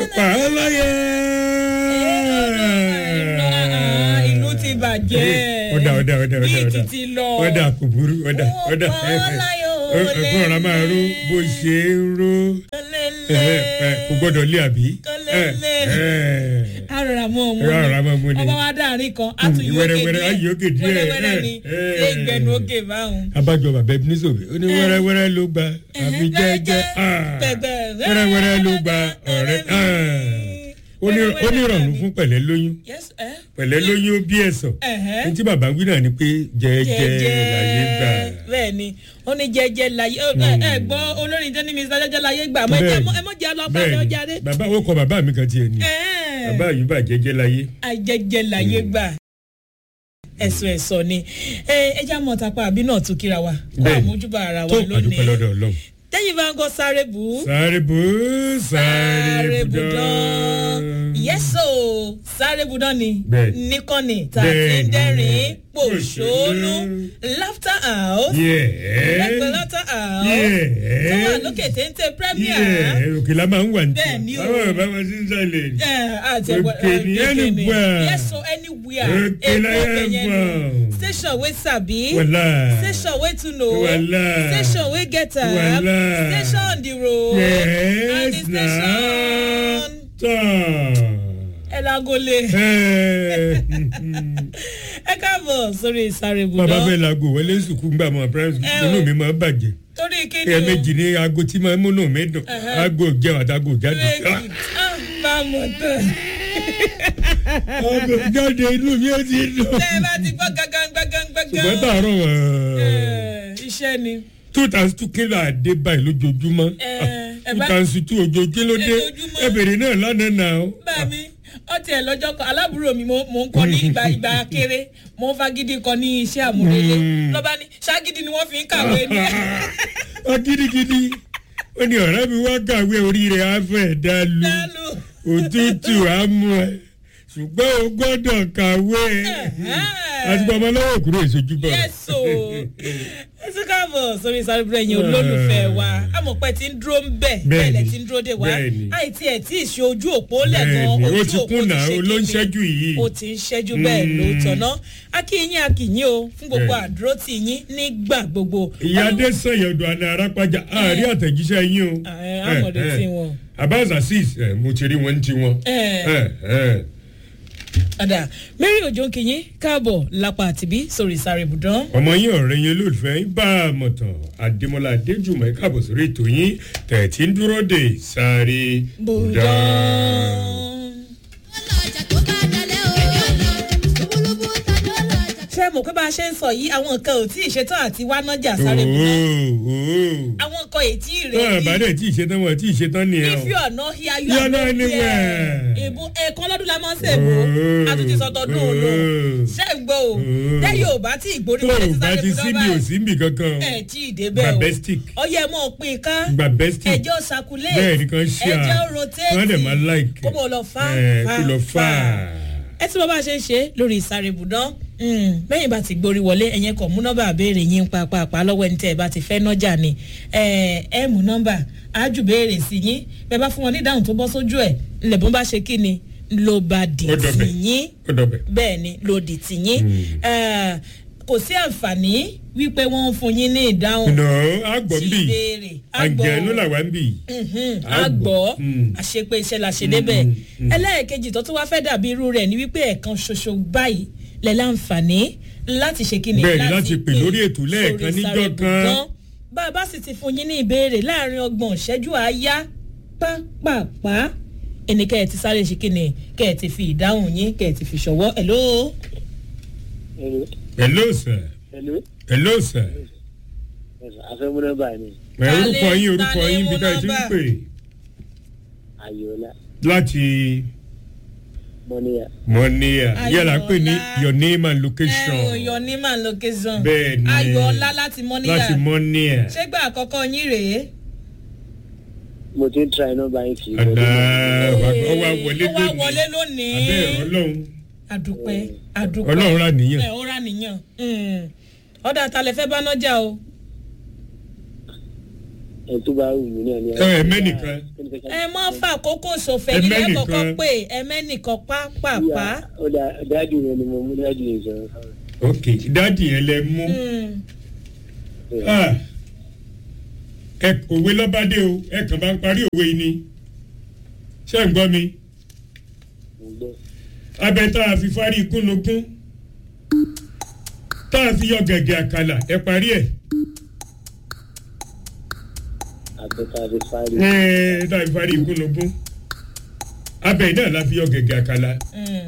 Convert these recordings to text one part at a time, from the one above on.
pa á láyé. ìlú ti bàjẹ́ ọ̀dà ọ̀dà ọ̀dà bí ọ̀dà ọ̀dà ìkìtì lọ ọ̀dà kò burú ọ̀dà ọ̀dà Ó pa á láyé o, ẹ̀kọ́ ọ̀rá máa ró bó ṣe ń ró ẹ̀, ẹ̀, kò gbọ́dọ̀ lé àbí. Kọ́lẹ́lẹ́. arọra mọ ọmọ Arọra mọ ọmọ ni. ọba wa dáàrin kan á tún yóò wẹ́rẹ́wẹ́rẹ́, á yí òkè díẹ̀. wẹ́rẹ́wẹ́rẹ́ ni Eh, ṣé eh. ìgbẹ́nu òkè báwọn. abájọ bàbá ẹbí ní sòbí ó ní wẹ́rẹ́wẹ́rẹ́ ló gba àfi jẹ́jẹ́ ah, wẹ́rẹ́wẹ́rẹ́ ló gba ọ̀rẹ́ ah. ó ní ó ní ìrọ̀rùn fún pẹ̀lẹ́ lóyún Yes, eh? pẹ̀lẹ́ lóyún ó bí ẹ̀sọ̀ Ẹ̀hẹ́. ní tí bàbá wí náà ni pé jẹ́jẹ́ láyé gbà. bẹ́ẹ̀ ni ó ní jẹ́jẹ́ láyé ẹ ẹ gbọ́ olórin tó ní mr jẹ́jẹ́ láyé gbà mọ́ ẹ mọ́ ẹ mọ́ jẹ́ ọlọ́pàá ẹ bẹ́ẹ̀ni ọjà dé. bàbá ó kọ bàbá mi kan tiẹ̀ ni bàbá yìí bà jẹ́jẹ́ láyé. ajẹ́jẹ́ láyé gbà ẹ̀sùn ẹ̀sọ̀ ni ẹ ẹ já mọ́ tapá àbí náà tún kíra wa kó Bẹ́ẹ̀ni. àmójúbà ara wa tó àdúpẹ́ lónìí lọ́dọ̀ ọlọ́run. tẹ́yìn bá ń gọ́ sáré bù ú. sáré bù ú sáré bù budan dán. yẹ́sò sáré budan ni Bẹ́ẹ̀ni. níkànnì tá a ti ń Bẹ́ẹ̀ni. dẹ́rìn pòṣónú laughter house Yeah. lẹ́gbẹ̀ẹ́ laughter house Yeah. tó wà lókè téńté premier Yeah, òkè la máa ń wà ní. Bẹ́ẹ̀ni o. àwọn bàbá wa ti ń sálẹ̀. àti Òkè ní anywhere. yẹ́sò anywhere Òkè Èkó láyé bẹ̀yẹn ni. wà. station wey sabi wàlá. station wey tún know Wàlá. station wey get am Wàlá. station on the road and the yes na. station tán. ẹ lágolé. Ẹ. ẹ káàbọ̀ sórí ìsáré bàbá ibùdó bẹ́ẹ̀ laago wọlé sùkúù ń gbà mọ́ primary Ẹ school o. inú mi máa ń bàjẹ́. torí kíni ẹ méjì ní aago tí máa ń múnú mi dùn Ẹhẹ́. aago jẹun àtàgò jáde. méjì ah, bá a mọ̀ tán aago jáde inú mi ó ti dùn. tẹ́ ẹ bá ti gbọ́ gángan gángan ṣùgbọ́n gángan tààrọ̀ ẹ, iṣẹ́ ni two thousand two kilo àdé báyìí lójoojúmọ́ Ẹ, ẹ two bá- thousand two ojoojúmọ́ lóde Ojoojúmọ́. ẹ bèrè náà lánàá náà. bá mi ọtí ẹ lọ́jọ́ kan aláàbúrò mi mo mo ń kọ́ ní ìgbà ìgbà kéré mo ń fagídí kọ ní iṣẹ́ àmúrelé Mm. lọ́ba ní ságídí ni wọ́n fi ń kàwé ní. ọ gidigidi ó ní ọ̀rẹ́ mi wá kàwé orí rẹ̀ á fẹ́ dá lu dálù òtútù á mú ẹ ṣùgbọ́n o gbọ́dọ̀ kàwé àti pàmò lọ́wọ́ kúrò ìṣojú bọ̀. yẹ́sò ẹ tún káàbọ̀ sórí ìsáré ibùdó ẹ̀yìn olólùfẹ́ wa amọ̀pẹ́ ti ń dúró ń bẹ̀ bẹ́ẹ̀ lẹ̀ ti ń dúró dé wa Bẹ́ẹ̀ni. àìtí ẹ̀ tí ì ṣe ojú òpó lẹ́gan Bẹ́ẹ̀ni, ó ojú ti òpó kùnà, ṣe ó ló ń kíni. ṣẹ́jú yìí. ó ti ń ṣẹ́jú bẹ́ẹ̀ ló tọ̀nà akínyìn akínyìn o fún gbogbo Bẹ́ẹ̀ni. àdúró tì yín nígbà gbogbo. ìyá adé sọ̀yọ̀dọ̀ àná arápájà àárí àtẹ̀jíṣẹ́ yín o. Ẹ, àmọ̀dé Ẹ, ẹ. tí wọn. Abbas Azeez ẹ, mo ti rí wọn ti wọn. Ẹ. Ẹ, ẹ. ọ̀dà mary ojo kìnyín káàbọ̀ lápá àtìbí sórí ìsáré ibùdó. ọmọ yín ọ̀rẹ́ yín olólùfẹ́ yín bá a mọ̀ tán adémọlá adéjùmọ̀ ẹ̀ káàbọ̀ sórí ètò yín tẹ̀tí ń dúró de sáré bùdó. ọlọ́jà tó bá dalẹ̀ o. lúbúlúbú tàbí ọlọ́jà. ṣé mo pé bá a ṣe ń sọ yìí àwọn nǹkan ò tí ì ṣetán àti wá nájà sáré ibùdó. àwọn nǹkan ètí tó rẹ̀ àbádẹ́ tí ì ṣetán wọn tí ì ṣetán nìyẹn if o. you are not here you You are are not not anywhere. here. ìbò ẹ̀ẹ̀kan lọ́dún la máa ń ṣèbò àtúntì sọ̀tọ̀dún òòlù ṣé ń gbọ́ o lẹ́yìn ò bá tí ìgbórí tó wọlé o ti bá sáré ti ibùdó síbi ò báyìí síbi kankan ẹ̀ tí ì débẹ̀ o Babestic. ọyẹ mọ̀ pín ká gba bestic ẹjọ́ circulate bẹ́ẹ̀ ni kan ṣe à ẹjọ́ rotate wọ́n dẹ̀ máa like kó mọ̀ lọ fà ẹ̀ kó lọ fà ẹ tí mo bá ṣe ń ṣe lórí ìsáré ibùdán bẹ́yìn bá ti gborí wọlé ẹ̀yẹn kọ̀ mú nọ́mbà béèrè yín pàápàá lọ́wọ́ ẹni tẹ́ ẹ bá ti fẹ́ nọ́jà ni ẹ ẹ mú nọ́mbà ájù béèrè sí yín bẹ́ẹ̀ bá fún wọn ní ìdáhùn tó bọ́ sójú ẹ̀ ńlẹ̀bùn bá ṣe kí ni ló bá dì Ó dọ̀bẹ̀. tì yín ó dọ̀bẹ̀. bẹ́ẹ̀ ni ló dì tì yín Eh, kò sí àǹfààní wípé wọ́n ń fún yín ní ìdáhùn nà á gbọ́ ń bì sí ìbéèrè á gbọ́. àǹjẹ̀nu làwa ń bì a gbọ́ Mm. àṣepé iṣẹ́ la ṣe débẹ̀ ẹlẹ́ẹ̀kejì tó tún wá fẹ́ dàbí irú rẹ̀ ni wípé ẹ̀ẹ̀kan ṣoṣo báyìí lẹ̀ láǹfààní láti ṣe kíni Bẹ́ẹ̀ni, láti pè lórí ètò lẹ́ẹ̀kan sórí níjọ́ Sáré kan. Ibùdó. bá a bá sì ti fún yín ní ìbéèrè láàrin ọgbọ̀n ìṣẹ́jú àáyá pápápá ẹni kẹ́ ẹ̀ ti sáré ṣe kíni kẹ́ ẹ̀ ti fi ìdáhùn yín kẹ́ ẹ̀ ti fi ṣọwọ́ hello Hello. hello sir Hello. hello sir afẹ́mú nọ́mbà ni ẹ Ta orúkọ lè- yín orúkọ ta lè yín mú bí ká ẹ ti ń nọ́mbà? pè ayọ̀ọ́lá láti mọ́níyà mọ́níyà yẹ́la pè ní Ayọ̀ọ́lá. your name and location ẹ ò yọ ní màá location Bẹ́ẹ̀ni. ayọ̀ọ́lá láti mọ́níyà láti mọ́níyà ṣé gbà àkọ́kọ́ yín rèé. mo ti ń tra nọ́mbà yín kì í àdá wọlé ọwọ́ wọlé ó wá lónìí wọlé lónìí. abẹ́ ẹ̀rọ ọlọ́run àdùpẹ́ àdùpẹ́ ọlọ́run rà níyàn ẹ̀ ó rà níyàn. Mm. ọ̀dà àtàlẹ̀ fẹ́ bá nájà o. ẹ tó bá wù mí náà ni. Ẹ, mẹ́nìkan. ẹ mọ́ fà kókó sòfẹ́ Ẹ nílẹ̀ mẹ́nìkan. kọ̀ọ̀kan pé ẹ mẹ́nìkan pápápá. ó dá dáàdì yẹn ni mo mú dáàdì yẹn sọ̀rọ̀. ok dáàdì yẹn lẹ mú Mm. Ah. ẹ òwe lọ́bàdé o ẹ kàn bá ń parí òwe yìí ni ṣé ń gbọ́ mi mo gbọ́. abẹ tá a fi fárí ikúnnugún tá a fi yọ gẹ̀gẹ̀ àkàlà ẹ parí ẹ̀ àbẹ̀tà àbẹ̀ fárí. ẹ tá a fi fárí ikúnnugún abẹ náà la fi yọ gẹ̀gẹ̀ àkàlà Mm.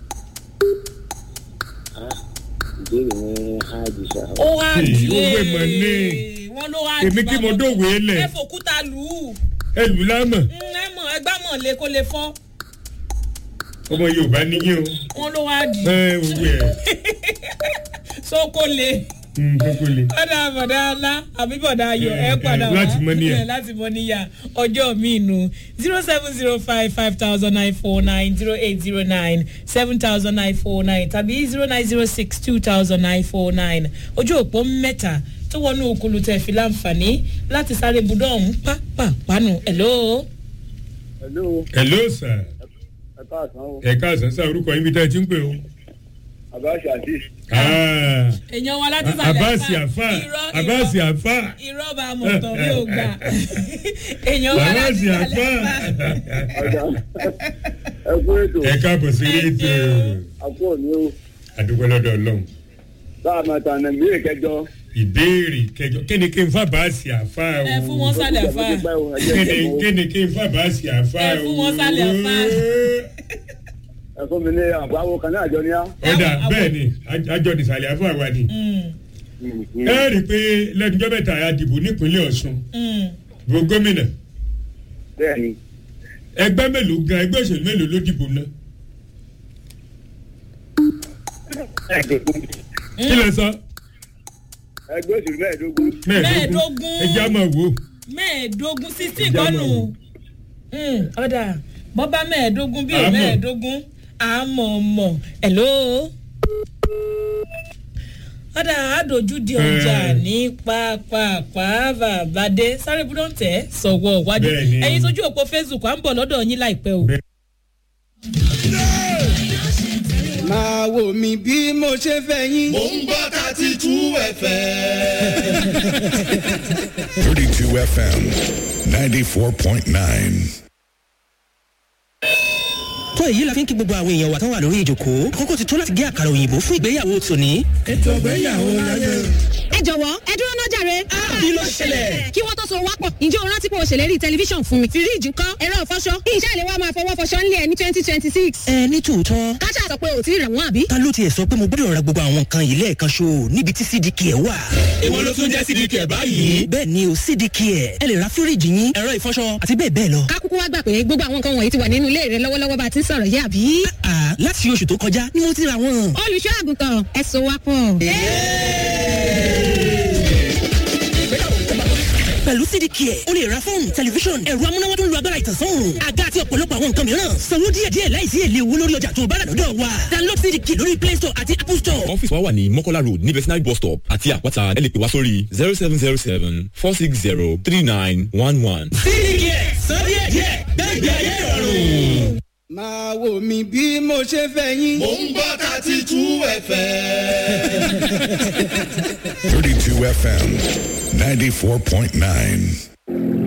ìbéèrè wọn á jù sá. ó wá Èyí, di owó ìmọ̀ ní. wọ́n ló wá Èmi di kí mo bàbá. dóòwé lẹ̀. ẹ fòkúta lù ú ẹ lù lámọ̀ Mm, ẹ mọ̀ ẹgbẹ́ mọ̀ lé kó lè fọ́ ọmọ yorùbá níyìn o wọ́n ló wá di ẹ òwe ẹ so kó lè kókó le ọ̀dà bọ̀dà ńlá àbí bọ̀dà ayọ̀ ẹ Eh, padà eh, wá láti Mọ́níyà. Eh, láti mọ níyà ọjọ́ mi nù zero seven zero five five thousand nine four nine zero eight zero nine seven thousand nine four nine tàbí zero nine zero six two thousand nine four nine ojú òpó mẹ́ta tó wọnú òkúlu tẹ̀ fi láǹfààní láti sáré budọ́ ọ̀hún pápápánu hello. hello hello sir ẹ káàsán o ẹ káàsán sá orúkọ yín bí tẹ́ ẹ ti ń pè o. abáṣe àti Ah, èèyàn wa láti sàlẹ̀ abasi afa irọ́ abasi irọ́ afa irọ́ bá a mọ̀ tán mi ò gbà èèyàn wa láti abasi afa sàlẹ̀ afa. ọjà ẹ kú ètò ẹ káàbọ̀ sí Thank ètò you. àpò òní o àdúgbò lọ́dọ̀ ọlọ́run bá a máa tàn nàìjíríà kẹjọ. ìbéèrè kẹjọ kí ni kí n fa abasi afa o ẹ fún wọn sálẹ̀ afa kí ni kí ni kí n fa abasi afa o Ẹ fún wọn sálẹ̀ afa. ẹ fún mi ní àbáwo kan náà jọ ní á. ọ̀dà Àwọn- bẹ́ẹ̀ ni àjọ nìsàlẹ̀ afa wa ni ẹ rí i pé lẹ́nujọ́ mẹ́ta a dìbò nípínlẹ̀ ọ̀ṣun bó gómìnà bẹ́ẹ̀ ni ẹgbẹ́ mélòó gan ẹgbẹ́ òṣèlú mélòó ló dìbò náà kí lẹ sọ ẹgbẹ́ òṣèlú mẹ́ẹ̀ẹ́dógún Mẹ́ẹ̀ẹ́dógún. ẹ jẹ́ àmọ́ wò mẹ́ẹ̀ẹ́dógún sixteen Ìjà kọ́nù mọ̀ ọ̀dà bọ́ bá mẹ́ẹ̀ẹ́dógún bíi Àmọ́. mẹ́ẹ̀ẹ́dógún àmọ̀ mọ̀ hello. ọ̀dà àdójú di ọjà Eh. ní pápápá bàbáde sáré búdọ̀ tẹ̀ sọ̀wọ́ wájú Bẹ́ẹ̀ni. ẹ̀yin sójú òpó facebook à ń bọ̀ lọ́dọ̀ yín láìpẹ́ o. Bẹ́ẹ̀. máa wò mí bí mo ṣe fẹ́ yín. Mo ń gbọ́ thirty two ẹ̀fẹ̀. 32 FM 94.9. tó èyí la fi ń kí gbogbo àwọn èèyàn wa tán wà lórí ìjòkó àkókò ti tó láti gé àkàrà òyìnbó fún ìgbéyàwó tòní. ẹ jọ̀wọ́ ẹ dúró náà jàre. kí ló ṣẹlẹ̀? kí wọ́n tó so wápọ̀ ǹjẹ́ o rántí pé o ṣèlérí tẹlifíṣàn fún mi. fíríìjì ńkọ́ ẹ̀rọ ìfọṣọ kí iṣẹ́ ìléwọ́ máa fọwọ́ fọṣọ ńlẹ̀ ẹ̀ ní twenty twenty six. ẹ ní tòótọ́ káṣá sọ pé o ti rẹ̀ wọ́n àbí. ta ló tiẹ̀ sọ pé mo gbọ́dọ̀ ra gbogbo àwọn nǹkan yìí lẹ́ẹ̀kan ṣo níbi tí cdk ẹ̀ wà. Èwo ló tún jẹ́ sídìkì ẹ̀ báyìí? bẹ́ẹ̀ ni o cdk ẹ̀ ẹ lè ra fíríìjì yín ẹ̀rọ ìfọṣọ àti bẹ́ẹ̀ bẹ́ẹ̀ lọ. kákúkú wá gbà pé gbogbo àwọn nǹkan wọ̀nyí ti wà nínú ilé rẹ lọ́wọ́lọ́wọ́ bá a ti ń sọ̀rọ̀ yìí àbí. àà láti oṣù tó kọjá ni mo ti ra wọn. olùṣọ́ àgùntàn ẹ so wápọ̀. pẹ̀lú cdk ẹ̀ o lè ra fóònù tẹlifíṣọ̀n ẹ̀rọ amúnáwá tó ń lo agbára ìtànsán òòrùn àga àti ọ̀pọ̀lọpọ̀ àwọn nǹkan mìíràn sanwó díẹ̀díẹ̀ láìsí èlé owó lórí ọjà tó o bá rà lọ́dọ̀ wa download cdk lórí play store àti apple store ọ́fíìsì wa wà ní mọ́kọ́lá road ní vetinary bus stop àti àpáta ẹ lè pè wá sórí zero seven zero seven four six zero three nine one one. cdk sọ díẹ̀díẹ̀ gbẹ́gbẹ́ ayé ìrọ̀rùn. máa wò mí bí mo ṣe fẹ́ yín. Mo ń gbọ́ thirty two ẹ̀fẹ̀. 32 FM 94.9.